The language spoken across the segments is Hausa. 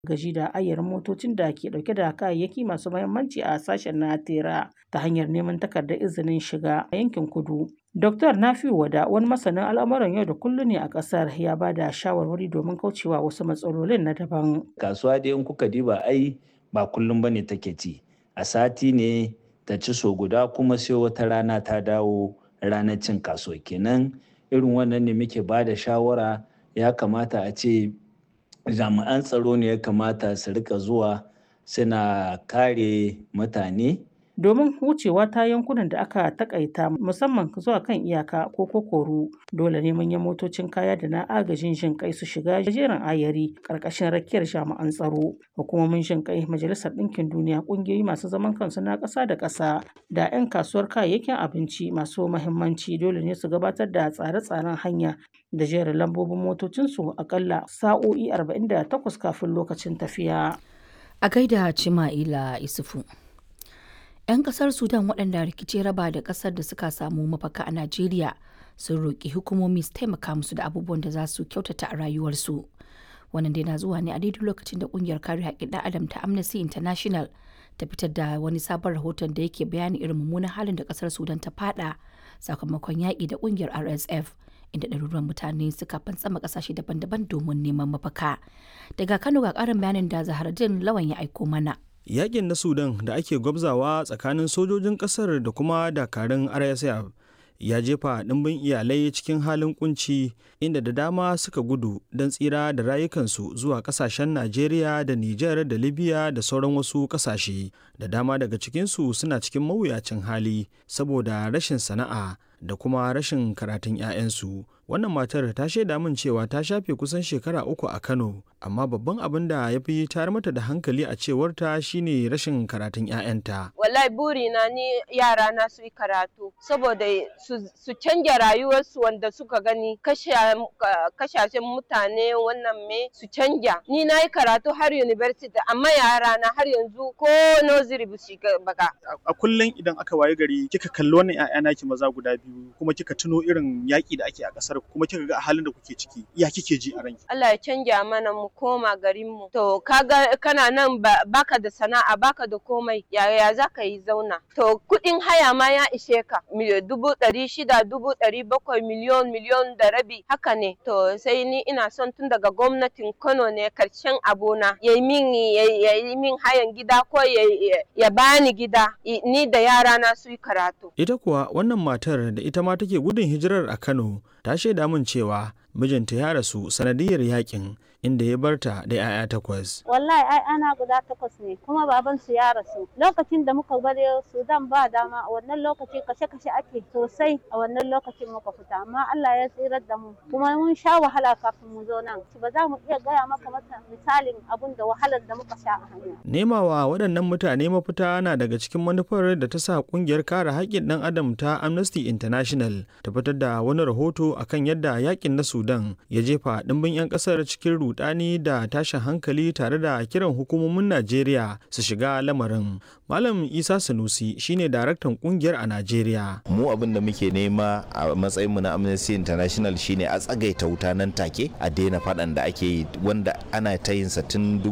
gaji da ayyarin motocin da ke dauke da kayayyaki masu mahimmanci a sashen na tera ta hanyar neman takardar izinin shiga a yankin kudu. Dr. Nafiu Wada wani masanin al'amuran yau da kullum ne a kasar ya ba da shawarwari domin kaucewa wasu matsalolin na daban. Kasuwa dai in kuka diba ai ba kullum bane take ci. A sati ne ta ci so guda kuma sai wata rana ta dawo ranar cin kasuwa kenan irin wannan ne muke ba da shawara ya kamata a ce jami'an tsaro ne ya kamata su rika zuwa suna kare mutane domin wucewa ta yankunan da aka takaita musamman zuwa kan iyaka ko kokoru dole ne manyan motocin kaya da na agajin jin kai su shiga jerin ayari karkashin rakiyar jami'an tsaro hukumomin jin kai majalisar ɗinkin duniya ƙungiyoyi masu zaman kansu na ƙasa da ƙasa da 'yan kasuwar kayayyakin abinci masu mahimmanci dole ne su gabatar da tsare-tsaren hanya da jerin lambobin motocinsu akalla sa'o'i 48 kafin lokacin tafiya. A gaida Cima'ila Isufu. 'Yan kasar Sudan waɗanda rikici raba da ƙasar da suka samu mafaka a Najeriya sun roƙi hukumomi su taimaka musu da abubuwan da za su kyautata a rayuwarsu. Wannan dai na zuwa ne a daidai lokacin da ƙungiyar kare haƙƙin ɗan adam ta Amnesty International ta fitar da wani sabon rahoton da yake bayani irin mummunan halin da ƙasar Sudan ta fada sakamakon yaƙi da ƙungiyar RSF. inda ɗaruruwan mutane suka fantsama ƙasashe daban-daban domin neman mafaka. Daga Kano ga ƙarin bayanin da Zaharaddin Lawan ya aiko mana. Yaƙin na Sudan da ake gwabzawa tsakanin sojojin ƙasar da kuma dakarun RSF ya jefa ɗimbin iyalai cikin halin kunci inda da dama suka gudu don tsira da rayukansu zuwa ƙasashen Najeriya da Nijar da Libya da sauran wasu ƙasashe. Da dama daga cikinsu suna cikin mawuyacin hali saboda rashin sana'a da kuma rashin karatun 'ya'yansu wannan matar ta shaida min cewa ta shafe kusan shekara uku a kano amma babban abin da ya fi tayar mata da hankali a cewarta shine rashin karatun 'ya'yanta wallahi burina ni yara na su yi karatu saboda su canja rayuwarsu wanda suka gani kashashen mutane wannan me su canja ni na yi karatu har university amma yara na har yanzu ko nursery ba su baka a kullum idan aka waye gari kika kalli wannan 'ya'ya naki maza guda biyu kuma kika tuno irin yaƙi da ake a ƙasar kuma kika ga halin da kuke ciki ya kike ji a ranki Allah ya canja mana mu koma garin mu to kaga kana nan baka da sana'a baka da komai yaya za ka yi zauna to kuɗin haya ma ya ishe ka dubu ɗari shida dubu ɗari bakwai miliyon miliyon da rabi haka ne to sai ni ina son tun daga gwamnatin Kano ne karshen abona ya yi min ya yi min hayan gida ko ya bani gida ni da yara na su yi karatu ita kuwa wannan matar da ita ma take gudun hijirar a Kano ta shaida min cewa mijinta ya rasu sanadiyar yakin inda ya barta da 'ya'ya takwas. Wallahi ai ana guda takwas ne kuma baban su ya rasu. Lokacin da muka bari Sudan ba dama a wannan lokaci kashe-kashe ake sosai a wannan lokacin muka fita amma Allah ya tsirar da mu kuma mun sha wahala kafin mu zo nan. Ba za mu iya gaya maka mata misalin abun da wahalar da muka sha a hanya. Nemawa waɗannan mutane mafita na daga cikin manufar da ta sa ƙungiyar kare haƙƙin ɗan adam ta Amnesty International ta fitar da wani rahoto akan yadda yakin na Sudan ya jefa ɗimbin 'yan ƙasar cikin rudani da tashin hankali tare da kiran hukumomin Najeriya su shiga lamarin. Malam Isa Sanusi shine daraktan kungiyar a Najeriya. Mu abin da muke nema a matsayinmu na Amnesty International shine a tsagaita wuta nan take a daina faɗan da ake yi wanda ana ta yin sa tun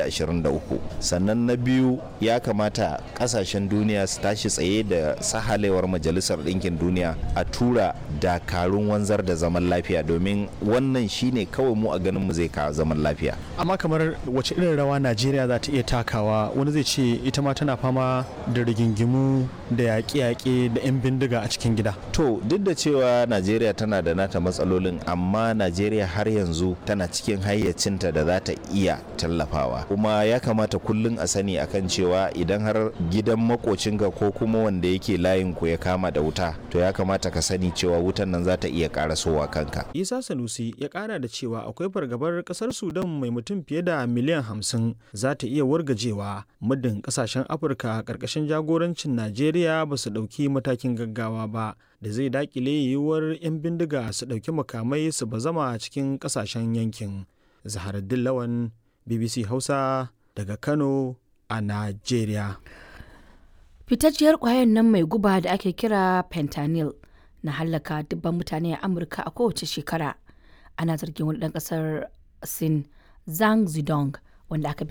2023. Sannan na biyu ya kamata kasashen duniya su tashi tsaye da sahalewar Majalisar Ɗinkin Duniya a tura dakarun wanzar da zaman lafiya domin wannan shine kawai mu a ganin mu zai kawo zaman lafiya. Amma kamar wace irin rawa Najeriya za ta iya takawa wani zai ce ita ma tana fama da rigingimu da yaƙe-yaƙe da 'yan bindiga a cikin gida. To duk da cewa Najeriya tana da nata matsalolin amma Najeriya har yanzu tana cikin hayyacinta da za ta iya tallafawa. Kuma ya kamata kullum a sani akan cewa idan har gidan makocinka ko kuma wanda yake layin ku ya kama da wuta to ya kamata ka sani cewa wutan nan za ta iya karasowa kanka. Isa Sanusi ya kara da cewa akwai fargabar kasar Sudan mai mutum fiye da miliyan hamsin za ta iya wargajewa muddin kasashen Afirka karkashin jagorancin Najeriya ba su ɗauki matakin gaggawa ba da zai dakile yiwuwar 'yan bindiga su ɗauki makamai su bazama cikin kasashen yankin. Zaharaddin Lawan BBC Hausa daga Kano a Najeriya. Fitacciyar ƙwayar nan mai guba da ake kira fentanyl na hallaka dubban mutane a Amurka a kowace shekara. Ana zargin wani ɗan ƙasar Sin Zhang Zidong wanda aka